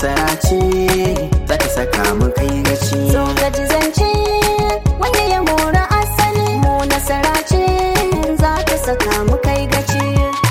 nasara ce za ta saka mu kai gaci so ka ji zance wanda ya mora asali mu nasara ce za ta saka mu kai gaci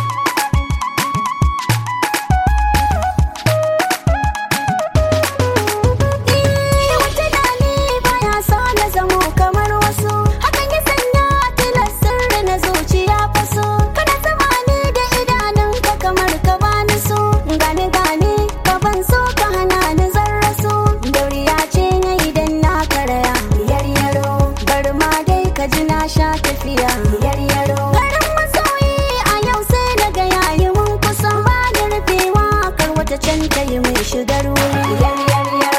Eh, wata dali baya sa na zamo kamar wasu hakan ya sanya tilas sirri na zuciya faso kana zama ni da idanunka kamar ka bani so gane gane ka ban so ka hana ni zarrasu dauriya ce na idan na karaya yaryaro bar ma dai ka ji na sha tafiya yaryaro garin masoyi a yau sai na ga yayi mun kusa ba da rufewa kar wata can ta yi mai shigar wuri yar yar yar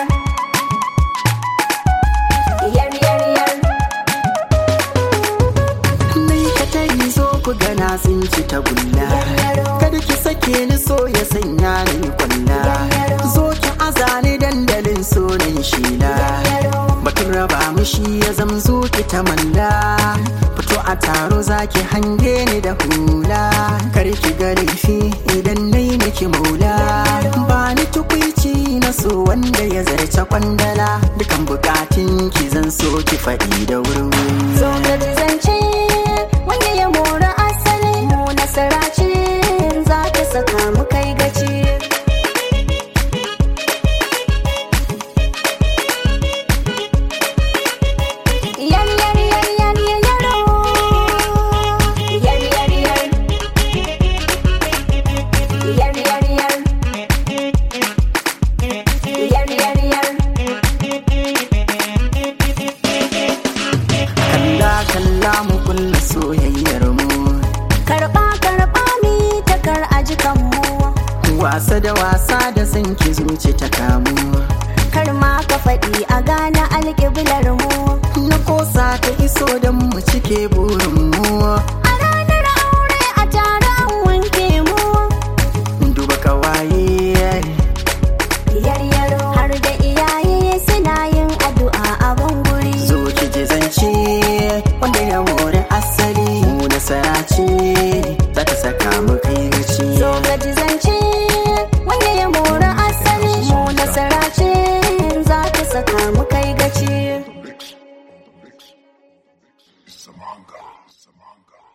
yar yar yar Nai ka tari zo ku gana sun ci ta gulla Kada ki sake ni so ya sanya ni kwalla Zo ki azani dandalin sonin shila Batun raba mu shi ya zamzo ki ta malla Fito a taro zaki hange ni da hula Kar ki ga laifi idan nai miki maula Ba ni tukwici na so wanda ya zarce kwandala Dukan bukatun ki zan so ki faɗi da wuri so ka ji zance wanda ya mora asali mu nasara ce za ta saka mu kai gaci yar yar yar yar yar yaro yar yar yar yar yar yar yar yar yar kalla kalla mu kulla soyayyar mu karɓa karɓa mi takar ajikan mu wasa da wasa da san ki zuci ta kamu kar ma ka faɗi a gane alƙiblar mu na kosa ta iso don mu cike burin mu a ranar aure a tare an wanke mu duba kawaye yaryaro har da iyaye suna yin addu'a a banguri zo ki ji zance wanda ya more asali mu nasara ce za ta saka mu kai gaci so ka ji zance wanda ya mora asali mu nasara ce za ta saka mu kai gaci Samanga. Samanga.